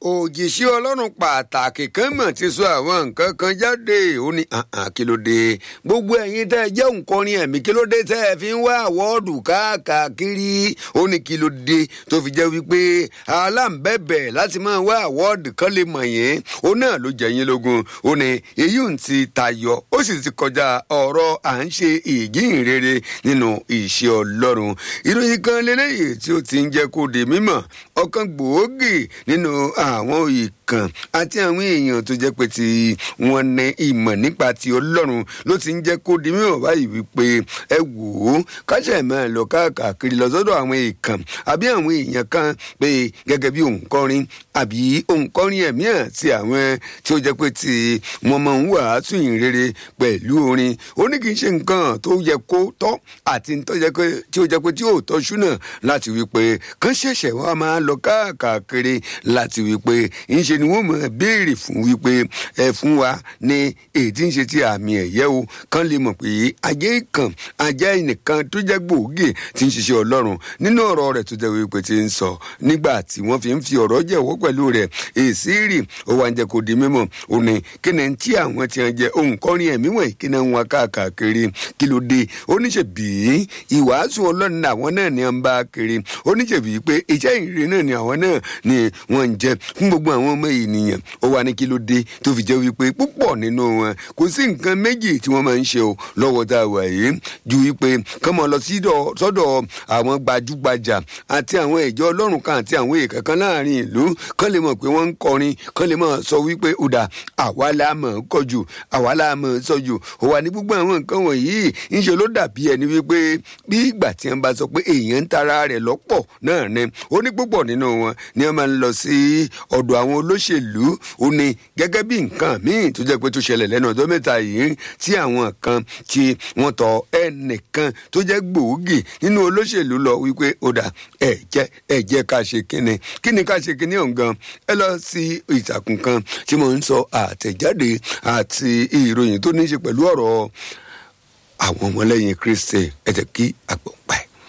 òjìṣẹ́ ọlọ́run pàtàkì kan mọ̀ ti sọ àwọn nǹkan kan jáde ó ní kí ló dé gbogbo ẹ̀yin tẹ́ ẹ jẹ́ òǹkọrin ẹ̀mí kí ló dé tẹ́ ẹ fi ń wá àwọ́ọ̀dù káàkiri ó ní kí ló dé tó fi jẹ́ wípé aláǹbẹ̀bẹ̀ láti máa wá àwọ́ọ̀dù kan lè mọ̀ yẹn ó náà ló jẹ́ yín lógún ó ní èyí ń ti tayọ ó sì ti kọjá ọ̀rọ̀ à ń ṣe ìjíhìnrere nínú iṣẹ́ ọlọ́run ìròyìn kan lélẹ́yìí tí ó ti ń jẹ́ kó di mímọ̀ ọ̀kan gbòógì nínú àwọn ìkàn àti àwọn èèyàn tó jẹ́ pé tí wọ́n ní ìmọ̀ nípa ti ọlọ́run ló ti ń jẹ́ kó di mímọ̀ báyìí wípé ẹ wò ó káṣẹ̀ máa lọ káàkiri lọ sọ́dọ̀ àwọn ìkàn àbí àwọn èèyàn kan pé gẹ́gẹ́ bí òǹkọrin àbí òǹkọrin ẹ̀mí àti àwọn tí ó jẹ́ pé tí wọ́n máa ń wàásù ìrere pẹ̀lú orin ó ní kì í ṣe nǹkan tó yẹ kó tọ́ àti tí ó jẹ́ pé tí ò tọ́ ṣúnà láti wípé kán ṣẹ̀ṣẹ̀ wá máa lọ káàkiri láti wípé ńṣe ni wọ́n máa béèrè fún wípé ẹ fún wa ní èyí tí ń ṣe ti àmì ẹ̀yẹ o kán lè mọ̀ pé ajé kan ajá ẹnìkan tó jẹ́ gbòógì tí ń ṣiṣẹ́ ọlọ́run nínú ọ̀rọ̀ rẹ̀ tó jẹ́ wípé ti ń sọ nígbà tí wọ́n fi ń fi ọ̀rọ̀ jẹ̀wọ́ pẹ̀lú rẹ̀ èsì rì ó wá ń jẹ́ kó di mímọ̀ ó ní kí ni tí àwọn ti ń jẹ òǹkọrin ẹ̀mí wọ̀nyí kí ni wọn káàkiri kí ló dé oníṣẹ́ bíi ìwàásù ọlọ́run àwọn náà ni wọ́n bá kiri oníṣẹ́ bíi pé iṣẹ́ ìrìn náà ni àwọn náà ni wọ́n ń jẹ fún gbogbo àwọn ọmọ ènìyàn ó wà ní kí ló dé tó fi jẹ́ wípé púpọ̀ nínú wọn kò sí nǹkan méjì tí wọ́n máa ń ṣe o lọ́wọ́ tá a wà yìí ju wípé kán máa lọ sọ́dọ̀ àwọn gbajúgbajà àti àwọn ìjọ ọlọ́run kan àti àwọn èèkàn kan láàrin ìlú kán lè mọ̀ pé wọ́n ń kọrin kán lè máa sọ wípé ọ̀dà àwa la mọ̀ ń kọjù àwa la mọ̀ ń sọjù ó wà ní gbogbo àwọn nǹkan wọ̀nyí ńṣe ló dàbí ẹni wípé bí ìgbà tí wọ́n bá sọ pé èèyàn ń tara rẹ̀ lọ́pọ̀ náà ni ó ní púpọ̀ nínú wọn ni wọ́n máa ń lọ sí ọ̀dọ̀ àwọn olóṣèlú ó ní gẹ́gẹ́ bí nǹkan míì tó jẹ́ pé tó ṣẹlẹ̀ lẹ́nu ọjọ́ mẹ́ta yìí tí àwọn kan tí wọ́n tọ ẹnìkan tó jẹ́ gbòógì nínú olóṣèlú lọ wípé ó dà ẹ jẹ́ ẹ jẹ́ ká ṣe kíni kíni ká ṣe kíni ọ̀gán ẹ lọ sí ìtàkùn kan tí mo ń sọ àtẹ̀jáde àti ìròyìn tó ní í ṣe pẹ̀lú ọ̀rọ̀ àwọn ọmọlẹ́yìn Kristi ẹ jẹ́ kí àgbọ̀n pa ẹ̀.